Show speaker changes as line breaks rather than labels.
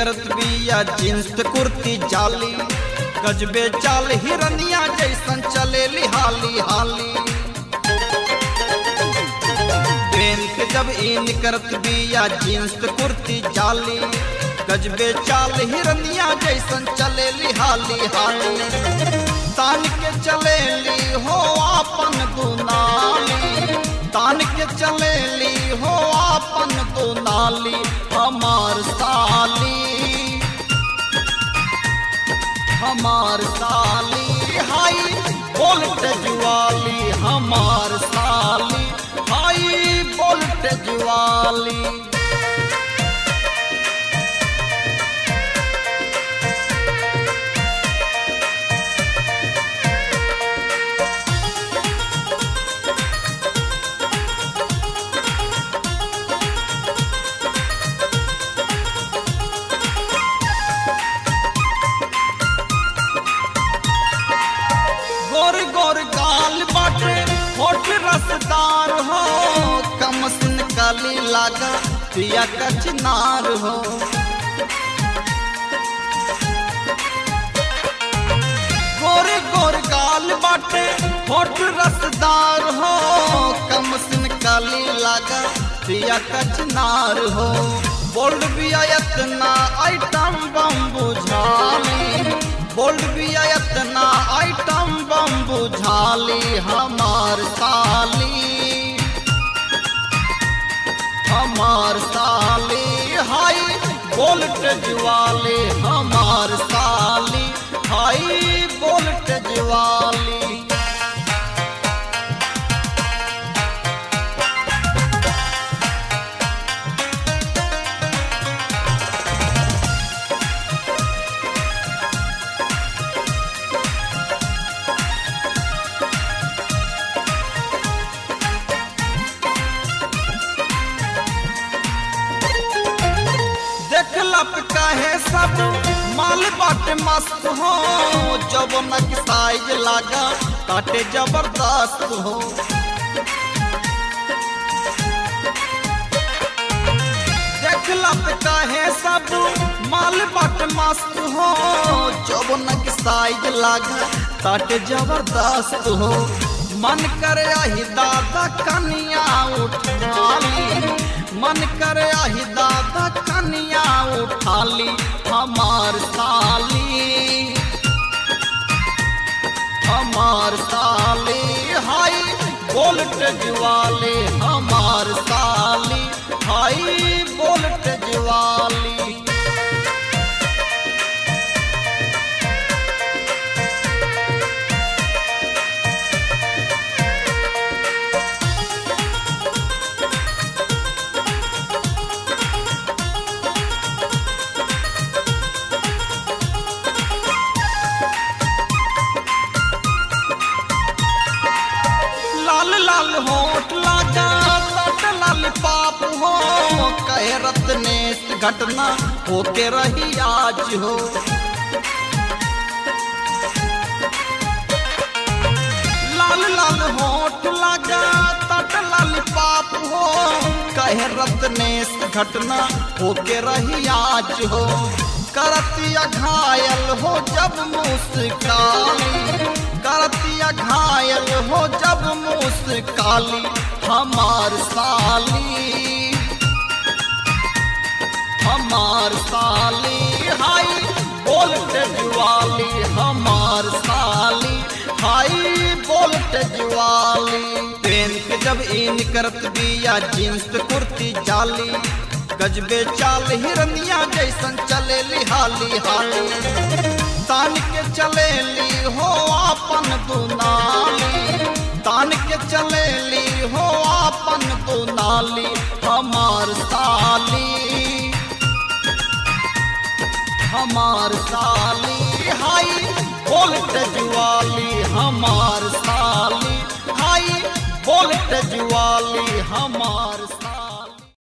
करत बिया जींस कुर्ती जाली गजबे चाल हिरनिया जैसन चले हाली हाली ट्रेन के जब इन करत बिया जींस कुर्ती जाली गजबे चाल हिरनिया जैसन चले हाली हाली तान के चलेली हो आपन दुनाली तान के चलेली हो आपन दुनाली हमार साली हमार साली हाई वोल्टेज वाली हमार साली हाई वोल्टेज वाली गोर गोर गाल बाटे होठ रसदार हो कमसिन काली लागा पिया कचनार हो गोर गोर गाल बाटे होठ रसदार हो कमसिन काली लागा पिया कचनार हो बोल्ड बिया इतना आइटम बम बुझाली बोल्ड बिया इतना आइटम बम बुझाली हमार साली हमार साली हाई वोल्टेज वाली हमार साली हाई वोल्टेज वाली देखला पे कहे सब माल बाटे मस्त हो जब नक साइज लागा काटे जबरदस्त हो देखला पे कहे सब माल बाटे मस्त हो जब नक साइज लागा काटे जबरदस्त हो मन करे आही दादा कनिया उठाली मन करे आही दादा कनिया उठाली हमार साली हमार साली हाई वोल्टेज वाली हमार साली हाई वोल्टेज वाली लाल लाल होठ लागा तट लाल पाप हो कहे रत्नेश घटना होके रही आज हो लाल लाल होठ लागा तट लाल पाप हो कहे रत्नेश घटना होके रही आज हो करतिया घायल हो जब मुस्काली करतिया घायल हो जब मुस्काली हमार साली हमार साली हाई वोल्टेज वाली हमार साली हाई वोल्टेज वाली ट्रेन के जब इन करत बिया जींस कुर्ती जाली गजबे चाल हिरनिया जैसन चले हाली हाली तान के चलेली हो आपन दुनाली तान के चलेली हो आपन दुनाली हमार साली हमार साली हाई वोल्टेज वाली हमार साली हाई वोल्टेज वाली हमार